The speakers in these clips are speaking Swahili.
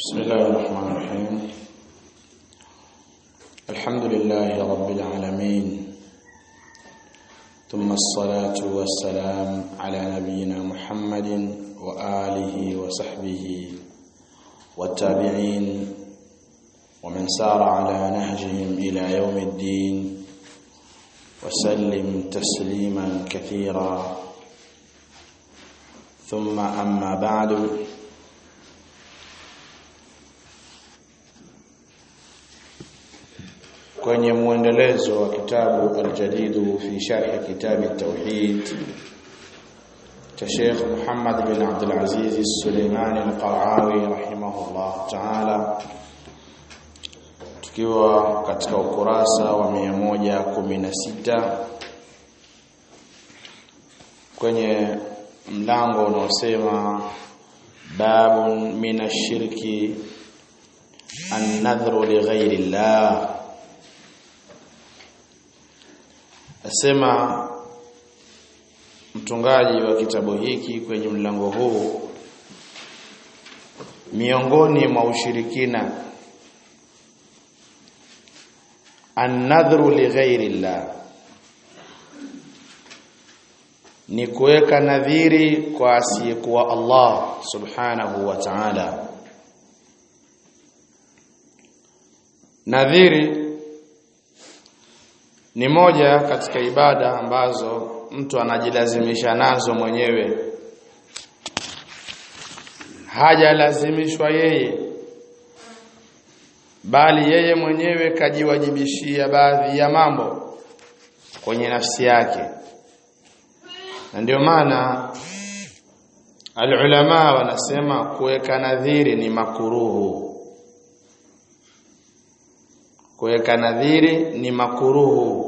بسم الله الرحمن الرحيم الحمد لله رب العالمين ثم الصلاة والسلام على نبينا محمد وآله وصحبه والتابعين ومن سار على نهجهم إلى يوم الدين وسلم تسليما كثيرا ثم أما بعد kwenye muendelezo wa kitabu aljadidu fi sharh kitabi tauhid cha Sheikh Muhammad bin Abdul Aziz Suleimani al-Qarawi rahimahullah ta'ala tukiwa katika ukurasa wa 116 kwenye mlango unaosema babun min ash-shirki an-nadhru li ghayri Allah Asema mtungaji wa kitabu hiki kwenye mlango huu miongoni mwa ushirikina an-nadhru li ghairi Allah ni kuweka nadhiri kwa asiyekuwa Allah subhanahu wa ta'ala nadhiri ni moja katika ibada ambazo mtu anajilazimisha nazo mwenyewe hajalazimishwa yeye bali yeye mwenyewe kajiwajibishia baadhi ya mambo kwenye nafsi yake na ndio maana alulama wanasema kuweka nadhiri ni makuruhu kuweka nadhiri ni makuruhu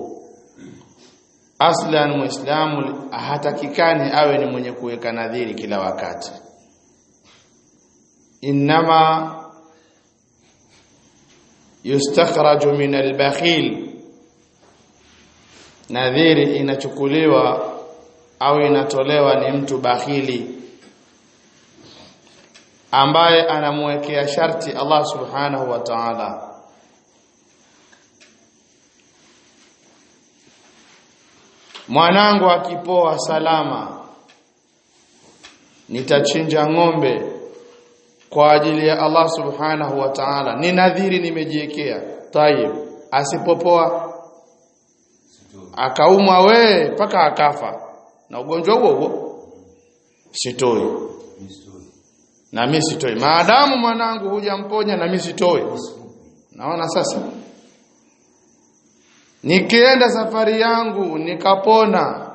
aslan muislamu hatakikani awe ni mwenye kuweka nadhiri kila wakati inma yustakhraju min albakhil nadhiri inachukuliwa au inatolewa ni mtu bakhili ambaye anamwekea sharti Allah subhanahu wa ta'ala mwanangu akipoa salama nitachinja ng'ombe kwa ajili ya Allah subhanahu wa ta'ala ni nadhiri nimejiwekea tayib asipopoa akaumwa we mpaka akafa na ugonjwa huo huo sitoi na mimi sitoi maadamu mwanangu hujamponya na mimi sitoi naona sasa nikienda safari yangu nikapona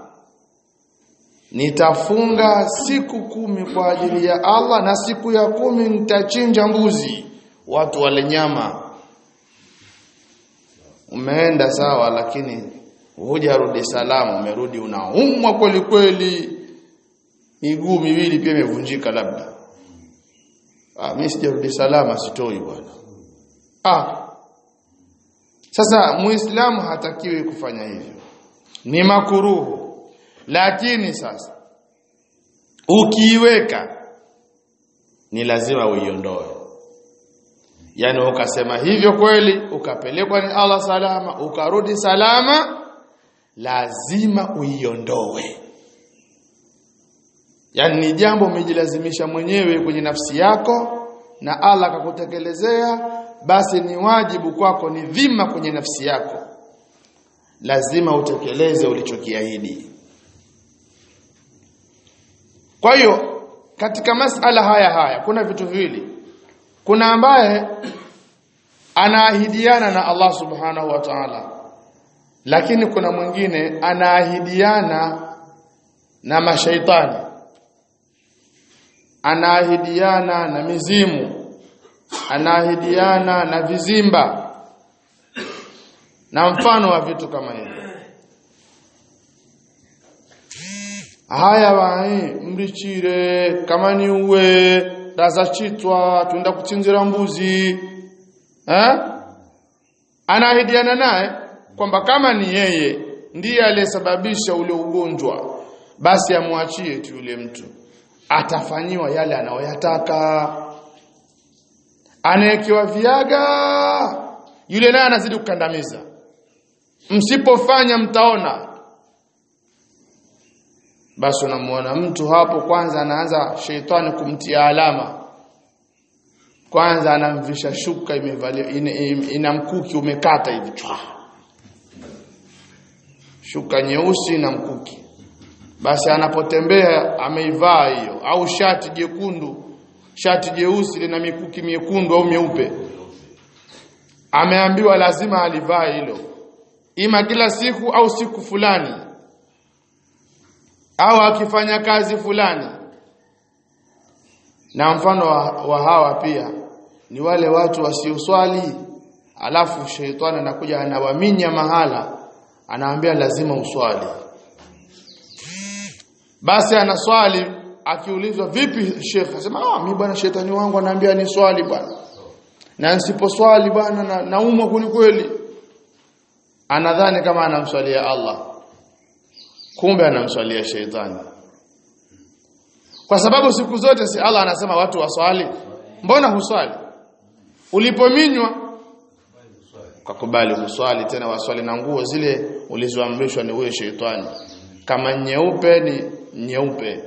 nitafunga siku kumi kwa ajili ya Allah na siku ya kumi nitachinja mbuzi watu wale nyama umeenda sawa lakini hujarudi salama umerudi unaumwa kweli kweli miguu miwili pia imevunjika labda ah mimi sijarudi salama sitoi bwana ah sasa muislamu hatakiwi kufanya hivyo ni makuruhu lakini sasa ukiiweka ni lazima uiondoe yani ukasema hivyo kweli ukapelekwa ni Allah salama ukarudi salama lazima uiondoe yani ni jambo umejilazimisha mwenyewe kwenye nafsi yako na Allah akakutekelezea basi ni wajibu kwako ni dhima kwenye nafsi yako lazima utekeleze ulichokiahidi kwa hiyo katika masala haya haya kuna vitu viwili kuna ambaye anaahidiana na Allah subhanahu wa ta'ala lakini kuna mwingine anaahidiana na mashaitani anaahidiana na mizimu anaahidiana na vizimba na mfano wa vitu kama hivyo haya wai mrichire kama ni uwe raza chitwa tuenda kuchinjira mbuzi eh anaahidiana naye kwamba kama ni yeye ndiye aliyesababisha ule ugonjwa basi amwachie tu yule mtu atafanyiwa yale anayoyataka anayekiwa viaga yule naye anazidi kukandamiza msipofanya mtaona basi unamuona mtu hapo kwanza anaanza sheitani kumtia alama kwanza anamvisha shuka imevalia ina, ina mkuki umekata hivi chwa shuka nyeusi na mkuki basi anapotembea ameivaa hiyo au shati jekundu shati jeusi lina mikuki miekundu au mieupe ameambiwa lazima alivaa hilo ima kila siku au siku fulani au akifanya kazi fulani na mfano wa, wa hawa pia ni wale watu wasioswali alafu sheitani anakuja anawaminya mahala anaambia lazima uswali basi anaswali akiulizwa vipi shekhe asema ah mimi bwana shetani wangu anaambia ni swali bwana na nisiposwali bwana na, naumwa kweli anadhani kama anamswalia Allah kumbe anamswalia sheitani kwa sababu siku zote si Allah anasema watu waswali mbona huswali ulipominywa ukakubali kuswali tena waswali na nguo zile ulizoamrishwa ni huyo sheitani kama nyeupe ni nyeupe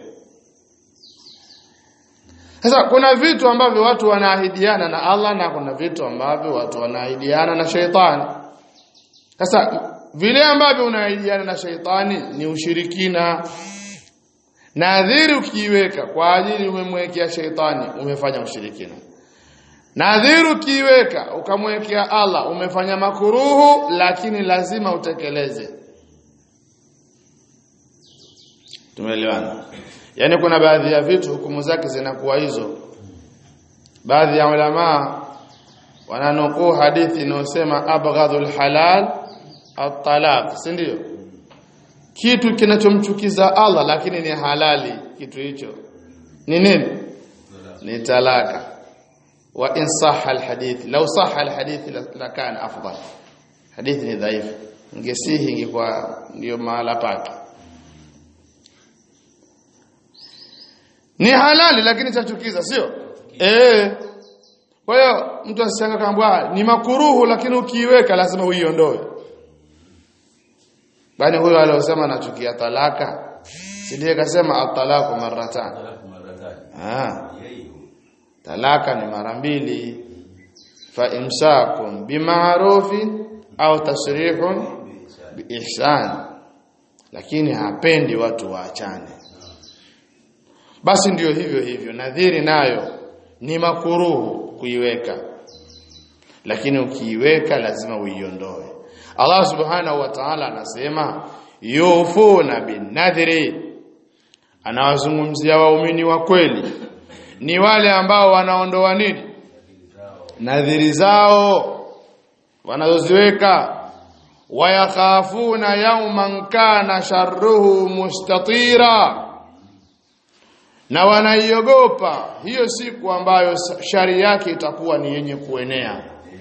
sasa kuna vitu ambavyo watu wanaahidiana na Allah na kuna vitu ambavyo watu wanaahidiana na sheitani sasa vile ambavyo unaahidiana na sheitani ni ushirikina nadhiri ukiiweka kwa ajili umemwekea sheitani umefanya ushirikina nadhiri ukiiweka ukamwekea Allah umefanya makuruhu lakini lazima utekeleze tumeelewana yani kuna baadhi ya vitu hukumu zake zinakuwa hizo baadhi ya ulama wananukuu hadithi inayosema abghadhul halal at-talaq si ndio kitu kinachomchukiza Allah lakini ni halali kitu hicho ni nini ni talaka wa in sahha alhadith law sahha alhadith lakana afdal hadithi ni dhaifu ingesihi ingekuwa ndio mahala pake ni halali lakini chachukiza sio eh kwa hiyo mtu asishanga kaambwa ni makuruhu lakini ukiiweka lazima uiondoe bali huyo aliyosema anachukia talaka si ndiye kasema at-talaqu marratan ah talaka ni mara mbili fa imsakun bima'rufin au tasrihun biihsan lakini hapendi watu waachane basi ndiyo hivyo hivyo nadhiri nayo ni makuruhu kuiweka lakini ukiiweka lazima uiondoe Allah subhanahu wa ta'ala anasema yufuna bin nadhri anawazungumzia waumini wa kweli ni wale ambao wanaondoa nini nadhiri zao wanazoziweka wayakhafuna yawman kana sharruhu mustatira na wanaiogopa hiyo siku ambayo shari yake itakuwa ni yenye kuenea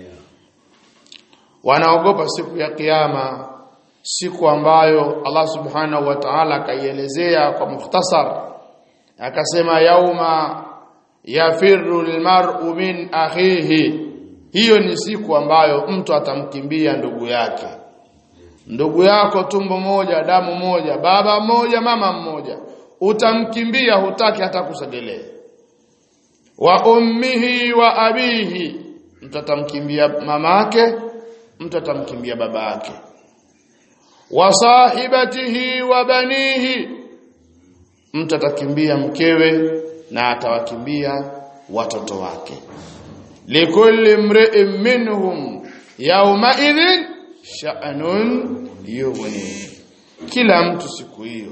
wanaogopa siku ya kiyama siku ambayo Allah subhanahu wa ta'ala akaielezea kwa mukhtasar akasema yauma yafirru almar'u min akhihi hiyo ni siku ambayo mtu atamkimbia ndugu yake ndugu yako tumbo moja damu moja baba mmoja mama mmoja utamkimbia hutaki hata kusogelea wa ummihi wa abihi mtu atamkimbia mama yake mtu atamkimbia baba yake wa sahibatihi wa banihi mtu atakimbia mkewe na atawakimbia watoto wake likulli mri'in minhum yawma idhin sha'nun yughni kila mtu siku hiyo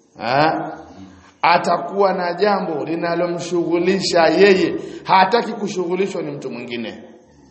atakuwa na jambo linalomshughulisha yeye hataki kushughulishwa ni mtu mwingine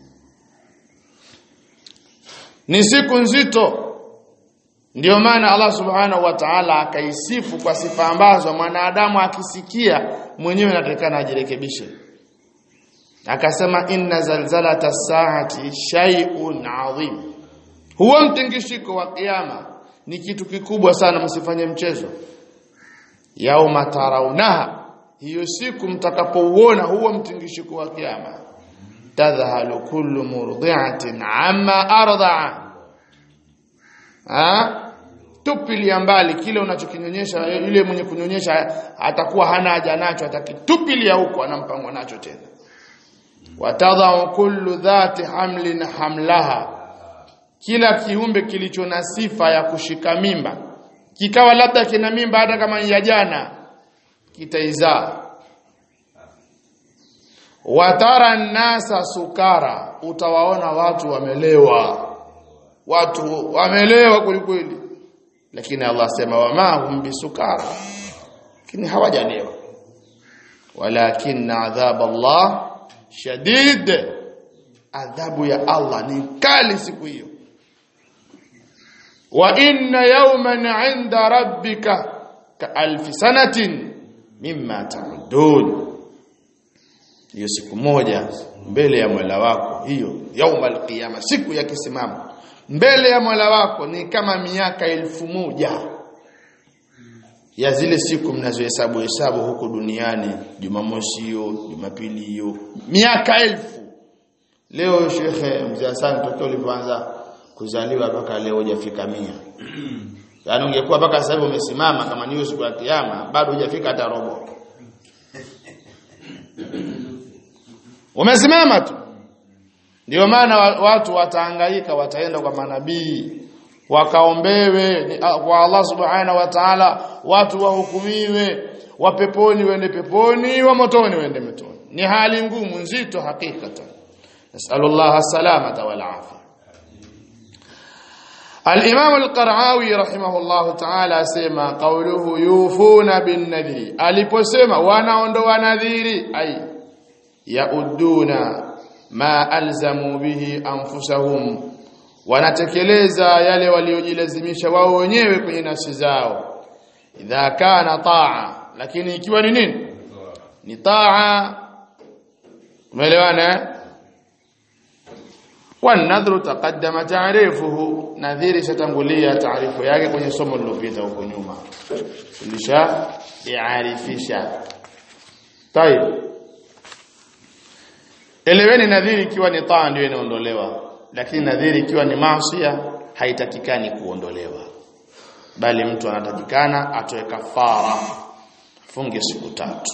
ni siku nzito ndio maana Allah subhanahu wa ta'ala akaisifu kwa sifa ambazo mwanadamu akisikia mwenyewe anatakana ajirekebishe akasema inna zalzalata saati shay'un adhim huwa mtingishiko wa kiyama ni kitu kikubwa sana msifanye mchezo yauma tarawnaha hiyo siku mtakapouona huo mtingishiko wa kiyama tadhhalu kullu murdi'atin amma arda'a ha tupilia mbali kile unachokinyonyesha yule mwenye kunyonyesha atakuwa hana haja nacho atakitupilia huko anampangwa nacho tena watadhau kullu dhati hamlin hamlaha kila kiumbe kilicho na sifa ya kushika mimba kikawa labda kina mimba hata kama ya jana kitaizaa watara nasa sukara utawaona watu wamelewa watu wamelewa kwelikweli lakini Allah sema wama hum bisukara lakini hawajalewa walakin adhab Allah shadid adhabu ya Allah ni kali siku hiyo wa inna yawman 'inda rabbika ka alf sanatin mimma ta'udun hiyo siku moja mbele ya Mola wako hiyo yaumal qiyama siku ya kisimamo mbele ya Mola wako ni kama miaka elfu moja ya zile siku mnazohesabu hesabu huku duniani Jumamosi hiyo Jumapili hiyo miaka elfu leo shekhe mzee Hassan tokeo ulipoanza kuzaliwa mpaka leo hujafika mia yaani ungekuwa mpaka sasa hivi umesimama kama ni siku ya kiyama bado hujafika hata robo umesimama tu ndio maana watu watahangaika wataenda kwa manabii wakaombewe kwa Allah subhanahu wa ta'ala watu wahukumiwe wa peponi wende peponi wa motoni wende motoni ni hali ngumu nzito hakikatan nasallallahu salamata wal afia الإمام القرعاوي رحمه الله تعالى سيما قوله يوفون بالنذير aliposema wanaondoa nadhiri ay yauduna ma alzamu bihi anfusahum wanatekeleza yale waliojilazimisha wao wenyewe kwenye nafsi zao idha kana taa lakini ikiwa ni nini ni taa umeelewana والنذر تقدم تعريفه nadhiri shatangulia taarifu yake kwenye somo lililopita huko nyuma tulisha iarifisha tayeb eleweni nadhiri ikiwa ni taa ndio inaondolewa lakini nadhiri ikiwa ni maasiya haitakikani kuondolewa bali mtu anatakikana atoe kafara funge siku tatu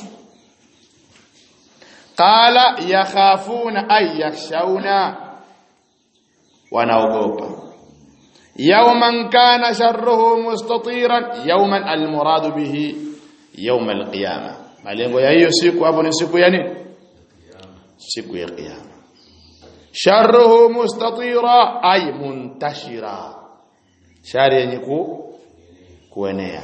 qala yakhafuna ay yakhshawna wanaogopa yawman kana sharruhu mustatiran yawman almuradu bihi yawm alqiyama malengo ya hiyo siku hapo ni siku ya nini siku ya kiyama sharruhu mustatira ay muntashira shari yenye ku kuenea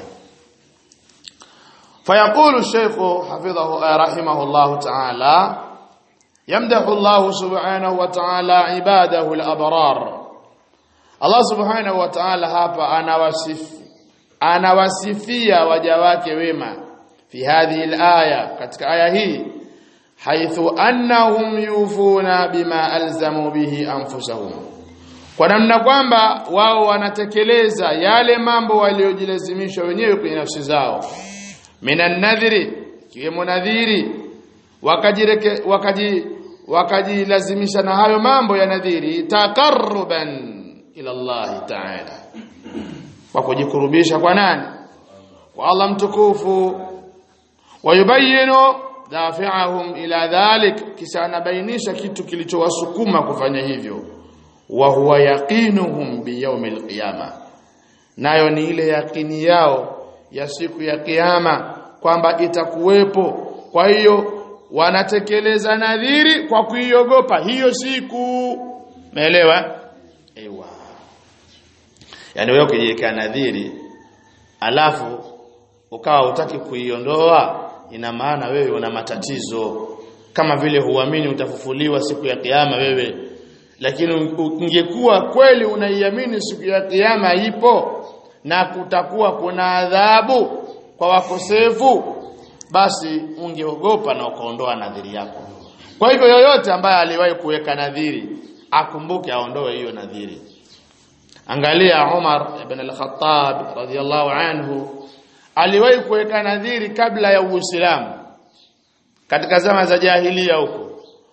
فيقول الشيخ حفظه رحمه الله تعالى يمدح الله سبحانه وتعالى عباده الأبرار Allah subhanahu wa ta'ala hapa anawasifu anawasifia waja wake wema fi hadhihi alaya katika aya hii haithu annahum yufuna bima alzamu bihi anfusahum kwa namna kwamba wao wanatekeleza yale mambo waliojilazimisha wenyewe kwenye nafsi zao minan nadhiri kiwemo nadhiri wakajireke wakaji wakajilazimisha na hayo mambo ya nadhiri taqarruban ila Allah ta'ala kwa kujikurubisha kwa nani kwa Allah mtukufu wayubayinu dafi'ahum ila dhalik kisha anabainisha kitu kilichowasukuma kufanya hivyo wa huwa yaqinuhum bi yawmil qiyama nayo ni ile yakini yao ya siku ya kiyama kwamba itakuwepo kwa hiyo wanatekeleza nadhiri kwa kuiogopa hiyo siku umeelewa ewa yani wewe ukijiwekea nadhiri alafu ukawa utaki kuiondoa ina maana wewe una matatizo kama vile huamini utafufuliwa siku ya kiyama wewe lakini ungekuwa kweli unaiamini siku ya kiyama ipo na kutakuwa kuna adhabu kwa wakosefu basi ungeogopa na ukaondoa nadhiri yako kwa hivyo yoyote ambaye aliwahi kuweka nadhiri akumbuke aondoe hiyo nadhiri angalia Umar ibn al-Khattab radhiyallahu anhu aliwahi kuweka nadhiri kabla ya Uislamu katika zama za jahilia huko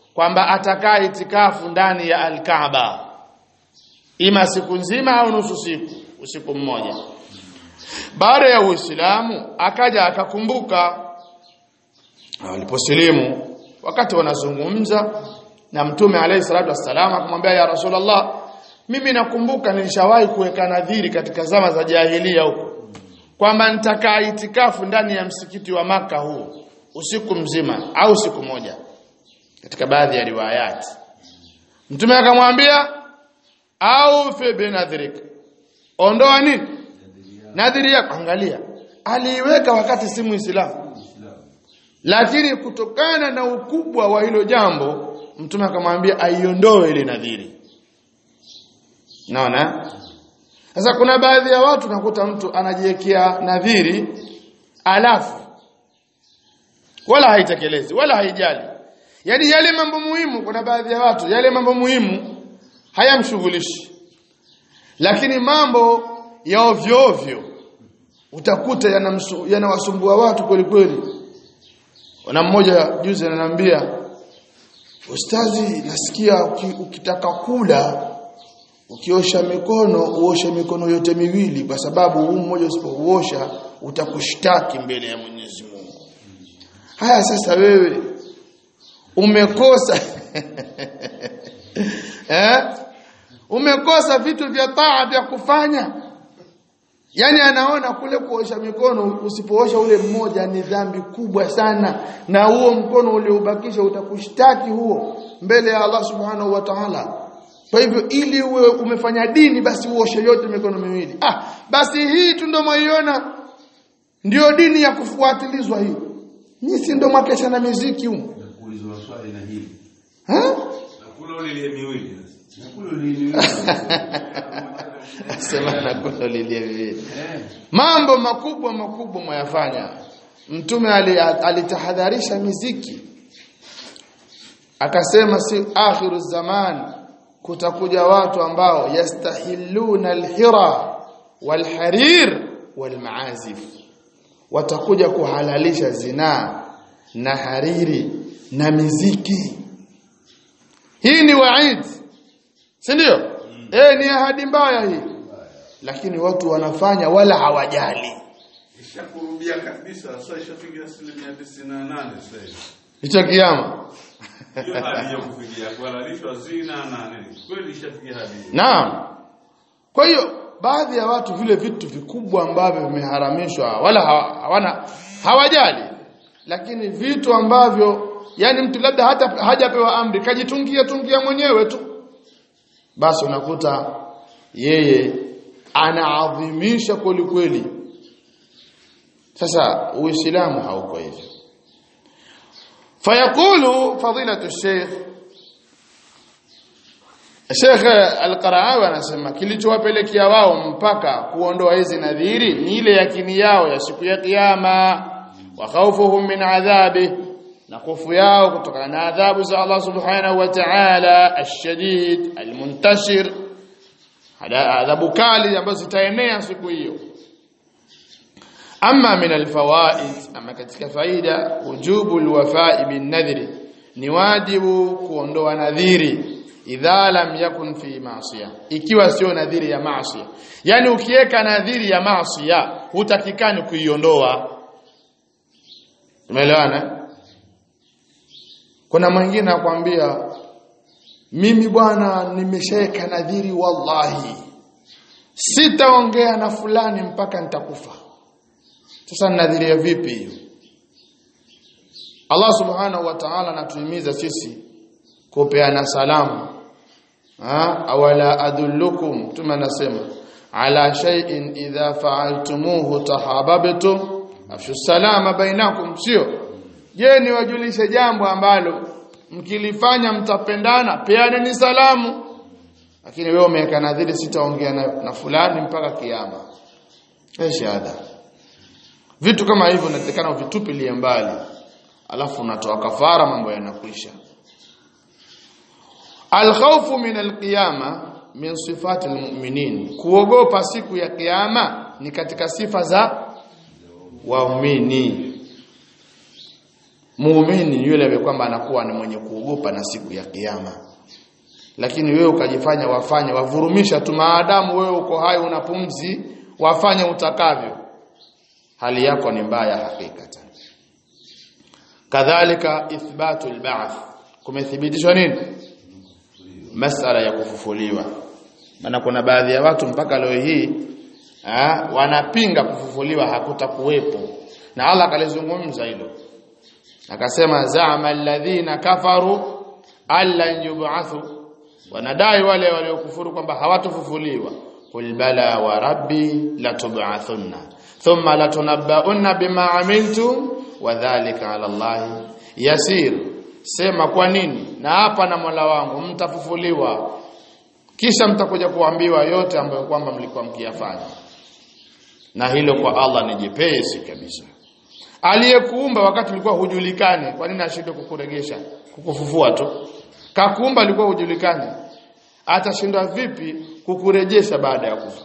kwamba atakaa itikafu ndani ya Al-Kaaba ima siku nzima au nusu siku usiku mmoja baada ya Uislamu akaja akakumbuka waliposilimu wakati wanazungumza na mtume alayhi salatu wassalam akamwambia ya rasulullah mimi nakumbuka nilishawahi kuweka nadhiri katika zama za jahilia huko kwamba nitakaa itikafu ndani ya msikiti wa maka huu usiku mzima au siku moja katika baadhi ya riwayati mtume akamwambia au fi binadhrik ondoa nini nadhiri yako angalia aliiweka wakati si muislamu lakini kutokana na ukubwa wa hilo jambo mtume akamwambia aiondoe ile nadhiri naona sasa kuna baadhi ya watu nakuta mtu anajiwekea nadhiri alafu wala haitekelezi wala haijali yaani yale mambo muhimu kuna baadhi ya watu yale mambo muhimu hayamshughulishi lakini mambo ya ovyo ovyo utakuta yanawasumbua yana watu kweli kweli na mmoja juzi ananiambia ustazi nasikia ukitaka kula ukiosha mikono uoshe mikono yote miwili kwa sababu huu mmoja usipouosha utakushtaki mbele ya Mwenyezi Mungu haya sasa wewe umekosa eh umekosa vitu vya taa vya kufanya yani anaona kule kuosha mikono usipoosha ule mmoja ni dhambi kubwa sana na huo mkono ulioubakisha utakushtaki huo mbele ya Allah subhanahu wa ta'ala kwa hivyo ili uwe umefanya dini basi uoshe yote mikono miwili ah basi hii tu ndio maiona ndio dini ya kufuatilizwa hii nyisi ndio mwakesha na muziki huko Nakuulizwa swali na hili. ha Nakula ule miwili. Nakula ule miwili. sema na kulo lilie vile Eh. mambo makubwa makubwa mwayafanya mtume ali- alitahadharisha miziki akasema si akhiru zaman kutakuja watu ambao yastahilluna alhira walharir walmaazif watakuja kuhalalisha zinaa na hariri na miziki hii ni waid si ndio eh ni ahadi mbaya hii lakini watu wanafanya wala hawajali Ishakurubia kabisa sasa ishafikia asilimia tisini na nane sasa hivi. hicho kiama Hiyo hali ya kufikia kuhalalishwa zina na nini. Kweli ishafikia hadi hiyo. naam kwa hiyo baadhi ya watu vile vitu vikubwa ambavyo vimeharamishwa wala hawa- hawana hawajali lakini vitu ambavyo yani mtu labda hata hajapewa amri kajitungia tungia mwenyewe tu basi unakuta yeye anaadhimisha kweli kweli sasa uislamu hauko hivyo fayaqulu fadilatu sheikh Sheikh Al-Qaraawi anasema kilichowapelekea wao mpaka kuondoa hizi nadhiri ni ile yakini yao ya siku ya kiyama wa khawfuhum min adhabi na hofu yao kutokana na adhabu za Allah Subhanahu wa Ta'ala ash-shadid al-muntashir hada adhabu kali ambazo zitaenea siku hiyo ama min alfawaid ama katika faida wujubu alwafa'i bin nadhri ni wajibu kuondoa nadhiri idha lam yakun fi ma'siya ikiwa sio nadhiri ya maasiya yani ukiweka nadhiri ya maasiya hutakikani kuiondoa umeelewana kuna mwingine akwambia mimi bwana nimeshaweka nadhiri wallahi sitaongea na fulani mpaka nitakufa sasa nadhiria vipi hiyo Allah subhanahu wa ta'ala anatuhimiza sisi kupeana salamu ha awala adullukum tuma nasema ala shay'in idha fa'altumuhu tahabbtum afshu salama bainakum sio je ni wajulishe jambo ambalo mkilifanya mtapendana peaneni salamu lakini wewe umeweka nadhiri sitaongea na, na fulani mpaka kiyama eh shahada vitu kama hivyo inatakana uvitupilie mbali alafu unatoa kafara mambo yanakwisha alkhawfu min alqiyama min sifati almu'minin kuogopa siku ya kiyama ni katika sifa za waumini muumini yule ambaye kwamba anakuwa ni mwenye kuogopa na siku ya kiyama lakini wewe ukajifanya wafanye wavurumisha tu maadamu wewe uko hai una pumzi wafanye utakavyo hali yako ni mbaya hakikatan kadhalika ithbatu alba'th kumethibitishwa nini masala ya kufufuliwa maana kuna baadhi ya watu mpaka leo hii ha, wanapinga kufufuliwa hakutakuwepo na Allah akalizungumza hilo akasema za'ama alladhina kafaru allan yub'athu wanadai wale waliokufuru kwamba hawatofufuliwa qul bala wa rabbi latub'athunna thumma latunabba'unna bima amiltum wa dhalika 'ala Allah yasir sema kwa nini na hapa na Mola wangu mtafufuliwa kisha mtakuja kuambiwa yote ambayo kwamba mlikuwa mkiyafanya na hilo kwa Allah ni jepesi kabisa aliyekuumba wakati ulikuwa hujulikani kwa nini ashinde kukuregesha kukufufua tu kakuumba alikuwa hujulikani atashindwa vipi kukurejesha baada ya kufa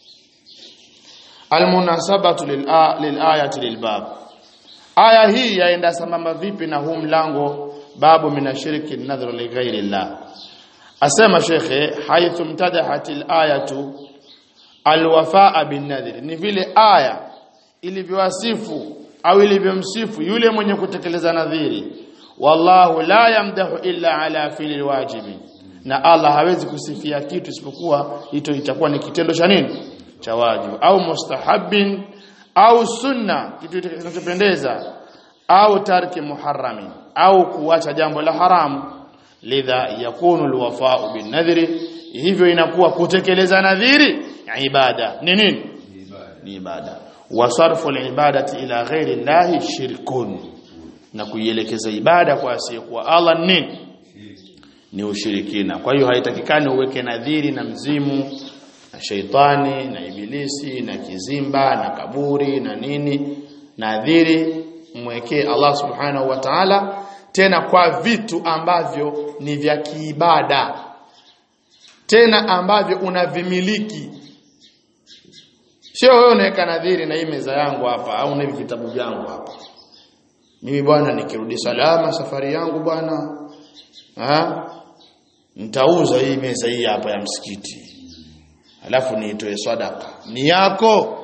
almunasabatu lilayati lilbab aya hii yaenda sambamba vipi na huu mlango babu minashiriki nadhru lighairi llah asema shekhe haithu mtadahat alayatu alwafaa bin nadhri ni vile aya ilivyowasifu au ilivyomsifu yule mwenye kutekeleza nadhiri wallahu la yamdahu illa ala fili wajibi na Allah hawezi kusifia kitu isipokuwa hito itakuwa ni kitendo cha nini cha wajibu au mustahabin au sunna kitu kinachopendeza au tarki muharrami au kuacha jambo la haramu lidha yakunu alwafa'u bin nadhri hivyo inakuwa kutekeleza nadhiri ibada ni nini ni ibada wa sarfu alibadati ila ghairi llahi shirkun na kuielekeza ibada kwa asiyekuwa Allah nini ni ushirikina kwa hiyo haitakikani uweke nadhiri na mzimu na sheitani na ibilisi na kizimba na kaburi na nini nadhiri mwekee Allah subhanahu wa ta'ala tena kwa vitu ambavyo ni vya kiibada tena ambavyo unavimiliki sio wewe unaweka nadhiri na hii meza yangu hapa au na hivi vitabu vyangu hapa mimi bwana nikirudi salama safari yangu bwana ha nitauza hii meza hii hapa ya msikiti alafu niitoe sadaka ni yako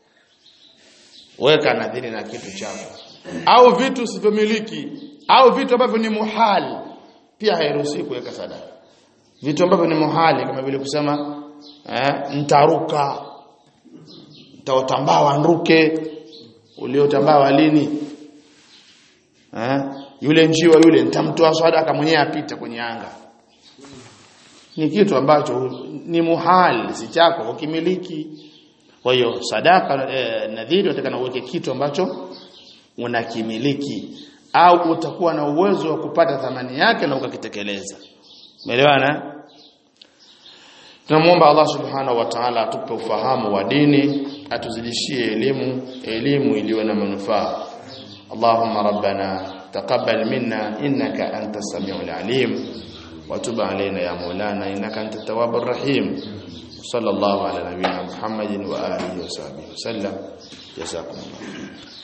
weka nadhiri na kitu chako au vitu usivyomiliki au vitu ambavyo ni muhali pia hairuhusiwi kuweka sadaka vitu ambavyo ni muhali kama vile kusema eh, ntaruka ntaotambawa nruke uliotambawa lini eh, yule njiwa yule nitamtoa sadaka mwenyewe apita kwenye anga ni kitu ambacho ni muhali si chako ukimiliki kwa hiyo sadaka eh, nadhiri utakana uweke kitu ambacho unakimiliki au utakuwa na uwezo wa kupata thamani yake na ukakitekeleza umeelewana tunamuomba Allah subhanahu wa ta'ala atupe ufahamu wa dini atuzidishie elimu elimu iliyo na manufaa Allahumma rabbana taqabbal minna innaka antas samiul alim وتب علينا يا مولانا إنك أنت التواب الرحيم صلى الله على نبينا محمد وآله وصحبه وسلم جزاكم الله